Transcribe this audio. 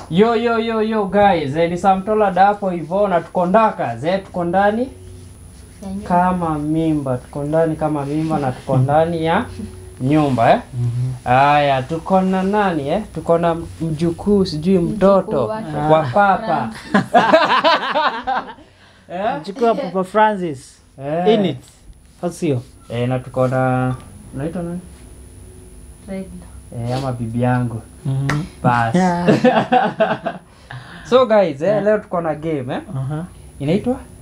Yo yo yo yo guys, eh, ni Samtola dapo hivyo na tuko ndaka, ze tuko ndani Ya nyumba. kama mimba, tuko ndani kama mimba na tuko ndani ya nyumba eh. Haya, tuko na nani eh? Tuko na mjukuu sijui mtoto wake. wa papa. eh? Chukua Papa Francis. Eh. In it. Au sio? Eh, na tuko na unaitwa nani? Regla. Eh, ama bibi yangu. Mhm. Bas. Yeah. so guys, eh, leo tuko na game eh. Aha. Inaitwa